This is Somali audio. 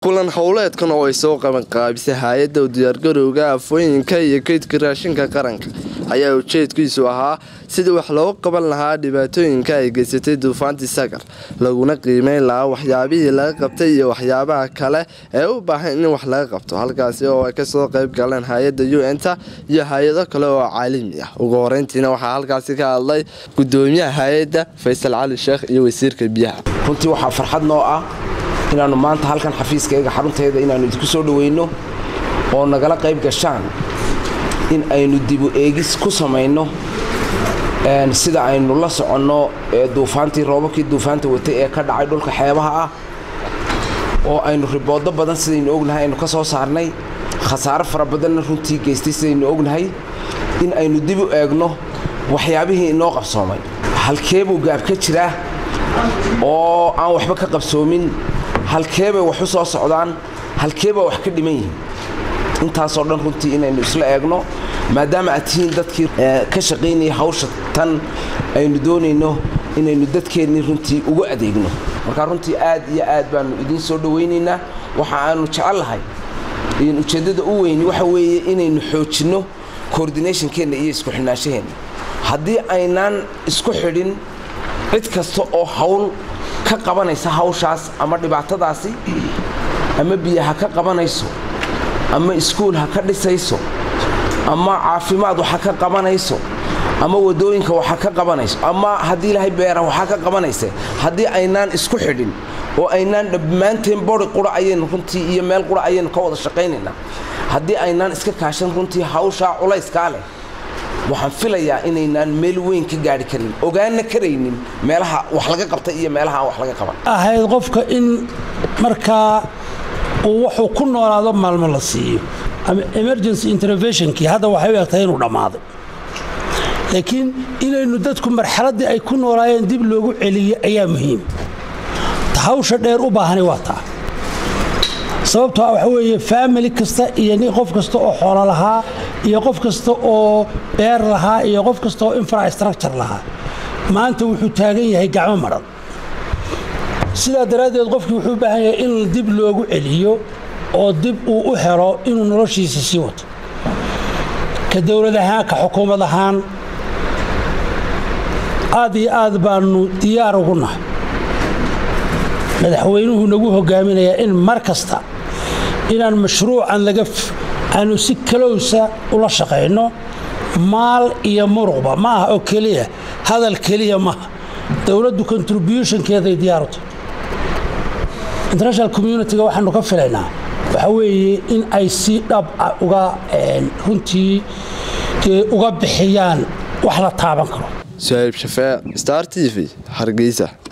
kulan howleedkan oo ay soo qabanqaabisay hay-adda u diyaargarowga afooyinka iyo kaydka raashinka qaranka ayaa ujeedkiisu ahaa sidii wax loogu qaban lahaa dhibaatooyinka ay geysatay duufaantii sagar laguna qiimeyn lahaa waxyaabihii laga qabtay iyo waxyaabaha kale ee u baahan in wax laga qabto halkaasi oo ay kasoo qayb galeen hay-adda u n-ta iyo hay-ado kale oo caalami ah ugu horeyntiina waxaa halkaasi ka hadlay gudoomiyaha hay-adda faysal cali sheekh iyo wasiirka biyaha runtii waxaa farxad noo ah inaannu maanta halkan xafiiskayga xarunteeda inaannu idinku soo dhoweyno oo nagala qayb gashaan in aynu dibu eegis ku samayno sida aynu la soconno duufaantii roobabkii duufaanta watay ee ka dhacay dhulka xeebaha ah oo aynu riboodo badan sidaynu ognahay aynu ka soo saarnay khasaaro fara badanna runtii geystay sidaynu ognahay in aynu dib u eegno waxyaabihii inoo qabsoomay halkee buu gaab ka jiraa oo aan waxba ka qabsoomin halkeebay wax u soo socdaan halkeebaa wax ka dhiman yihiin intaasoo dhan runtii inaynu isla eegno maadaama aad tihiin dadkii ka shaqaynaya hawsha tan aynu doonayno inaynu dadkeennii runtii ugu adeegno markaa runtii aad iyo aad baannu idiin soo dhowaynaynaa waxa aanu jecellahay ujeeddada u weyni waxa weeye inaynu xoojinno coordinationkeenna iyo isku xidhnaanshaheenna haddii aynaan isku xidhin cid kasta oo hawl ka qabanaysa hawshaas ama dhibaatadaasi ama biyo ha ka qabanayso ama iskuul ha ka dhisayso ama caafimaad waxa ka qabanayso ama wadooyinka waxa ka qabanayso ama haddii ilaahay beera waxa ka qabanaysa haddii aynaan isku xidhin oo aynaan dhammaanteen bori qura ayaynu runtii iyo meel qura ayaynu ka wada shaqaynaynaa haddii aynaan iska kaashan runtii hawshaa culayskaa leh waxaan filayaa inaynaan meel weyn ka gaari karin ogaana karaynin meelaha wax laga qabta iyo meelaha aan wax laga qaban ahayd qofka in markaa uu wuxuu ku noolaado maalmo la siiyo ama emergency interventionkii hadda waxay u egtahay inuu dhammaaday laakiin inaynu dadku marxaladdii ay ku noolaayeen dib loogu celiyo ayaa muhiim hawsha dheer u baahani waa taa sababtoo waxa weeye faamili kasta iyo nin qof kasta oo xoolo lahaa iyo qof kasta oo beer lahaa iyo qof kasta oo infrastructure lahaa maanta wuxuu taagan yahay gacmo madhan sidaa daraaddeed qofkii wuxuu u baahan yahay in dib loogu celiyo oo dib uu u helo inuu noloshiisa sii wato ka dowlad ahaan ka xukuumad ahaan aad iyo aad baannu diyaar ugu nahay madaxweynuhu nagu hogaaminayaa in mar kasta inaan mashruucan laga aanu si kalowsa ula shaqayno maal iyo muruqba ma aha oo keliya hadal keliya maaha dowladdu contributionkeeday diyaaru tahay international communitiga waxaanu ka filaynaa waxa weeye in ay si dhab ah uga runtii uga bixiyaan wax la taaban karo suhayb shafee star t v hargeysa